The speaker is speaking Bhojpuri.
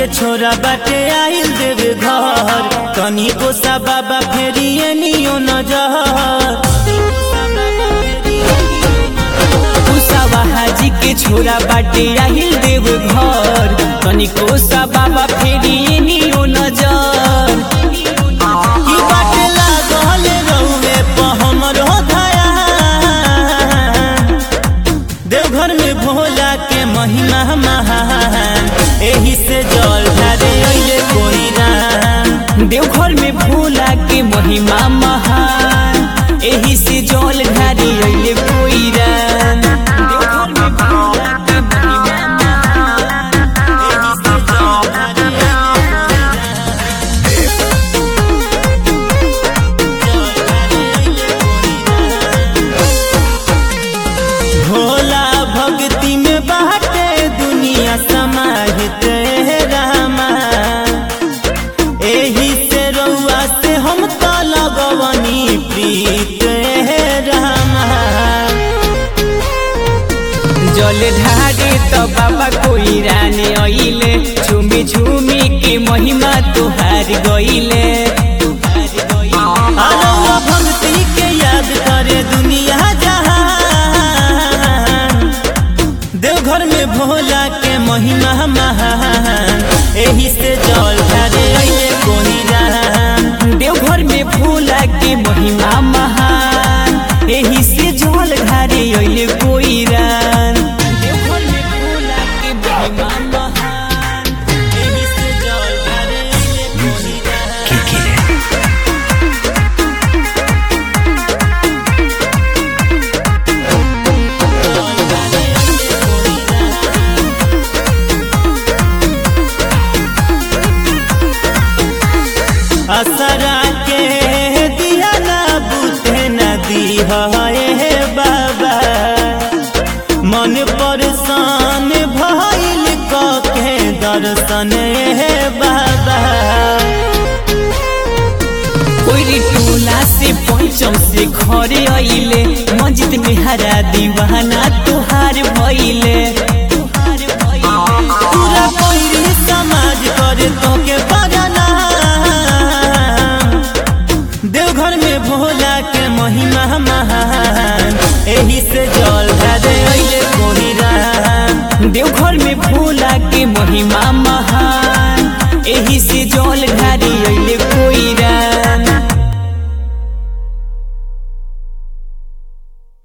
के छोरा बाटे आइल देवे घर तनी को सा बाबा फेरिए नियो नजर कुसावा हाजी के छोरा बाटे आहिल देव घर तनिको सा बाबा फेरी नियो नजर की बाटे लागल रहुए प हमरो धया देवघर में भोला के महिमा महान एही से जल ढारे अइले कोई राम देवघर में भोला के महिमा महान एही से जल ढारी अइले कोई राम देवघर में भोला के महिमा महान एही से जल ढारे भोला भक्ति में बाटे दुनिया समाहित है रामा एही से रउआ से हम तो लगवनी प्रीत है रामा जल ढारे तो बाबा कोई राने अइले झूमी झूमी के महिमा तुहार गइले रउआ भक्ति के याद करे दुनिया जहान देवघर में भोला के महिमा महान एही से जल ढारे अइले कोई राम देवघर में भोला के महिमा महान एही से जल ढारे अइले कोई रान देवघर में भोला के महिमा महान एही से जल ढारे अइले कोई राम असरा के दिया ना बुझे नदी है बाबा मन परेशान भइल के दर्शन है बाबा कोई टोला से पंचम से घरे अइले मस्जिद में हरा दीवाना तुहार भइले पूरा कोई समाज करे तो के बगाना देवघर में भोला के महिमा महान एही से जल ढारे अइले कोई राम देवघर में भोला के महिमा